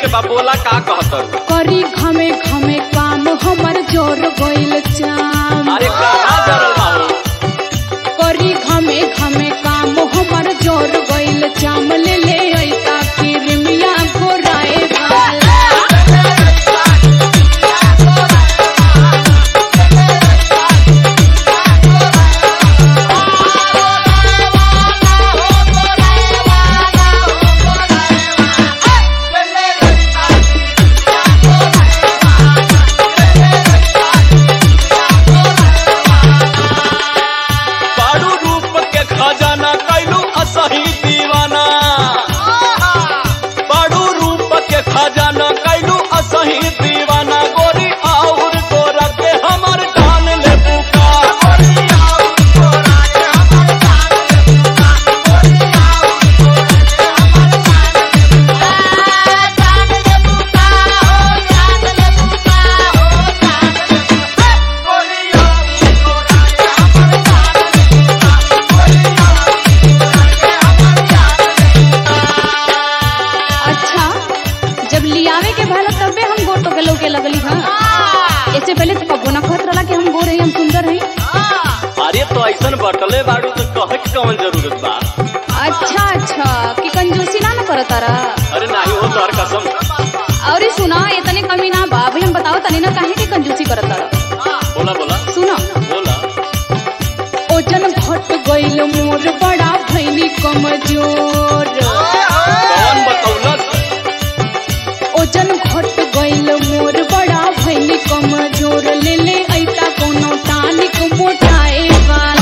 बा बोला का कहत करी घमे घमे काम हमर जोर गइल चाम अरे कहाँ जरल बा हो? करी घमे घमे काम हमर जोर गइल चाम ले ले ऐता किरमिया गोराए वाला बारू रूप के खजाना कैलू असही दीवाना बारू रूप के खजाना कैलू असही दीवाना गोरी और गोरा के हमर जान ले पुकार अच्छा जब लियावे के भला तबे हम गोर तो गलो के लगली हां इससे पहले तो कबो ना कहत रहला कि हम गोर हई हम सुंदर हई अरे तो ऐसन बटले बारू तो कहे के कौन जरूरत बा अच्छा अच्छा कि कंजूसी ना न करत तारा अरे नाही हो तोहर कसम और ई सुना इतने कमी ना बा अभी हम बताओ तनी ना काहे के कंजूसी करत तारा बोला बोला सुना बोला ओजन घट गइल मोर बड़ा भैनी कमजोर कौन बतौलत ओजन घट गइल मोर बड़ा भैनी कमजोर ले ले ऐता कोनो टानिक मोटाए वाला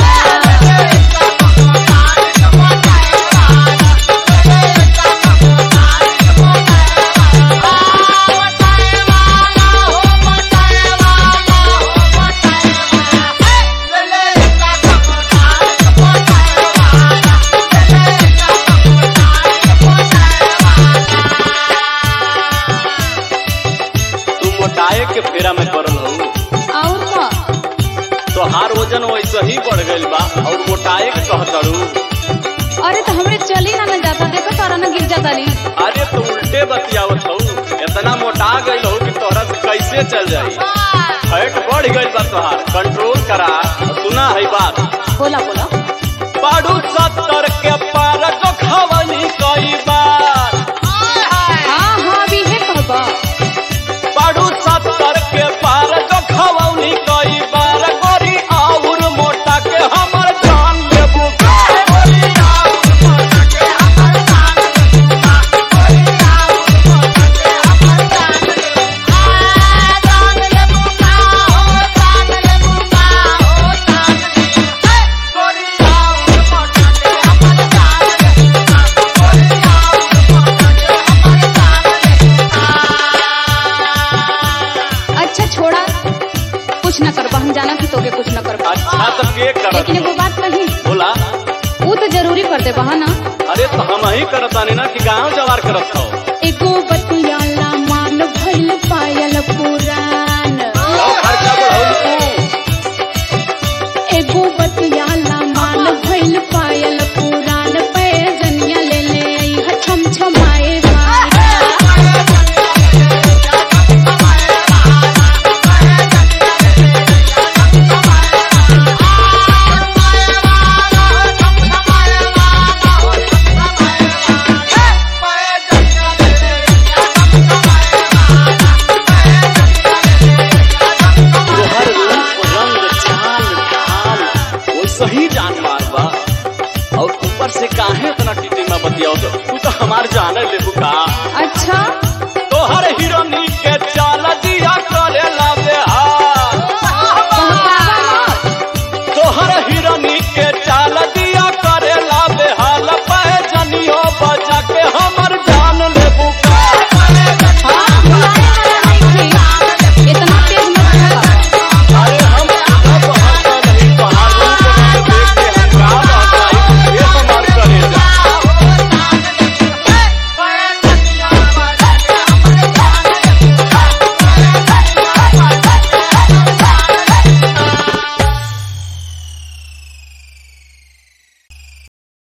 तू मोटाए के फेरा में पड़ल हो और का तोहार वजन वैसे ही बढ़ गइल बा और मोटाए के कहतड़ू अरे तो हमरे चली ना न जाता देखो तारा ना गिर जाता ली अरे तो उल्टे बतियावत हो इतना मोटा गइल हो कि तोहरा से कैसे चल जाई फैट बढ़ गइल बा तोहार कंट्रोल करा सुना है बात बोला बोला बाड़ू सत्तर के पार को खवनी कई बार हाँ हाँ भी है कहबा बाड़ू सत्तर के पार को खवनी कई बार गोरी और मोटा के हमर जान लेबू अच्छा छोड़ा कुछ न करबा हम जाना कि तोके कुछ न करबा अच्छा तो के करत लेकिन एगो बात कही बोला वो तो जरूरी कर दे बहा ना अरे तो हम ही करतानी ना कि गांव जवार करत हो एगो बतियाला मान भइल पायल पुरान गाँव खर्चा बढ़ौल तू एगो बतियाला मान भइल पायल पुरान पैजनिया ले ले आई छम छमाए वाला तोहर रूप रंग चाल ढाल वो सही जानवर बा और ऊपर से काहे इतना टिटी में बतियाओ तो तू तो हमार जाने ले बुका अच्छा तोहर हिरोनी के चाल दिया करेला